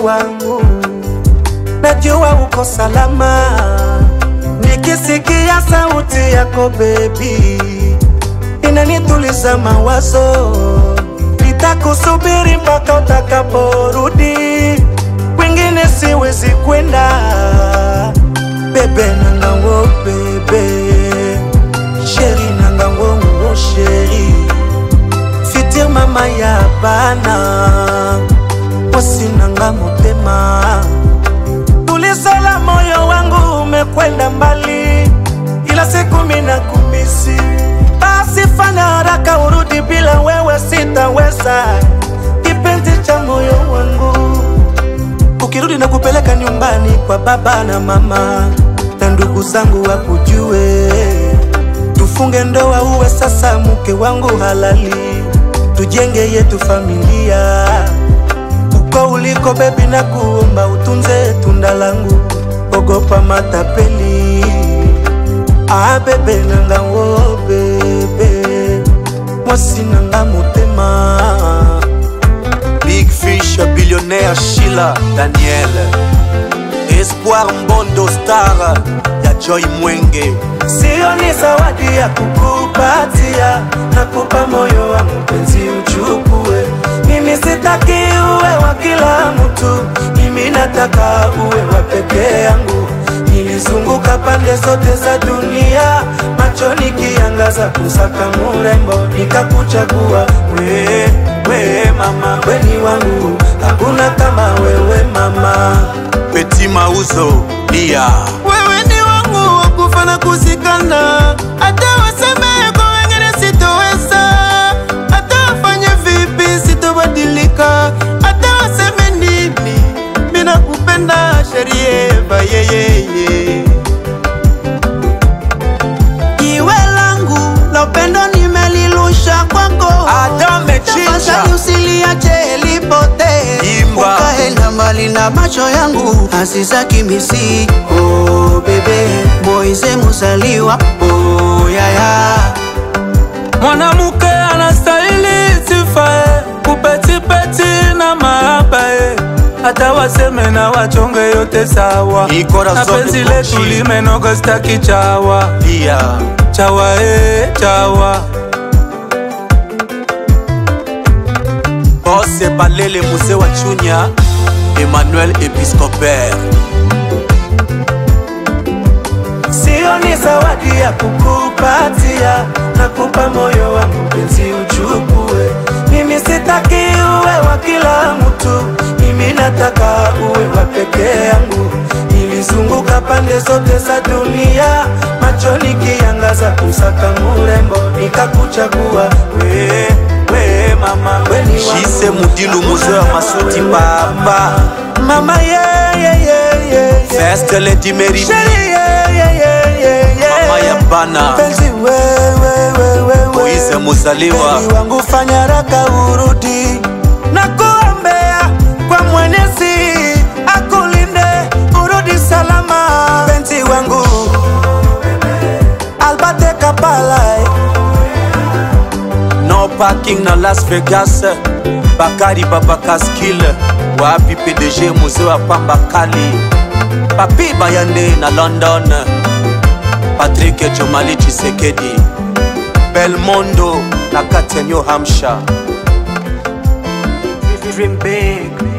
wangu, najua uko salama. Nikisikia sauti yako bebi, inanituliza mawazo. Nitakusubiri mpaka utakaporudi, kwingine siwezi kwenda. Bebe nanga wo bebe, sheri nanga wo wo sheri, fitir mama ya bana, mwasi nanga motema tulisala moyo wangu umekwenda mbali, ila siku mina kumisi. Basi fanya haraka urudi, bila wewe sitaweza, kipenzi cha moyo wangu. Ukirudi na kupeleka nyumbani kwa baba na mama na ndugu zangu wakujue, tufunge ndoa, uwe sasa mke wangu halali, tujenge yetu familia uko uliko bebi, na kuomba utunze tunda langu, ogopa matapeli. Ah bebe nanga wo bebe, mwasi nanga motema. Big Fish, billionnaire Sheila Daniel, Espoir Mbondo Star ya Joy Mwenge, Sio ni zawadi ya kukupatia, nakupa moyo wa mpenzi uchukue. Mimi sitaki uwe wa kila mtu, mimi nataka uwe wa peke yangu. Nilizunguka pande zote za dunia, macho nikiangaza kusaka murembo, nikakuchagua we, we mama, weni wangu, hakuna kama wewe mama. Petit Mauzo, Lia, wewe ni wangu wa kufa na kusikana, hata waseme kwa wengine sitoweza, hata wafanye vipi sitobadilika, hata waseme nini, mina kupenda sherieva yeyeye jiwe langu la upendo nimelilusha kwako, Adame Chicha. tafadhali usiliache lipotee, Imba. ukaenda mbali na macho yangu asisaki misi oh, bebe Moise Musaliwa oh, yaya Mwanamke anastahili sifa eh, kupetipeti na mahaba eh. Hata waseme na wachonge yote sawa, Ni corazon na penzi de letu Gucci. limenoga, staki chawa Lia, chawa eh, chawa Bosse Balele Muse wa Chunya, Emmanuel Episcopère, Sio ni zawadi ya kukupatia, nakupa moyo wa mpenzi uchukue. Mimi sitaki uwe wa kila mtu, mimi nataka uwe wa peke yangu. Nilizunguka pande zote za dunia, macho nikiangaza kusaka murembo, nikakuchagua we, we mama, weni Jise wangu. Mudilu Muse wa Masuti Papa, Mama yeah, yeah, yeah, yeah, yeah. First Lady Mary, Sheri, yeah, yeah, yeah, yeah, yeah. Mama ya Bana, Mpenzi wewe wewe Moise wewe Muzaliwa, Mpenzi wangu fanya haraka urudi na kuombea kwa Mwenyezi akulinde urudi salama mpenzi wangu Albate Kapala eh. No Parking na Las Vegas, Bakari Babakaskil, wapi PDG Muse wa Pamba Kali, Papi Bayande na London, Patrick Chomali Chisekedi, Belmondo na kati ya New Hampshire. Dream big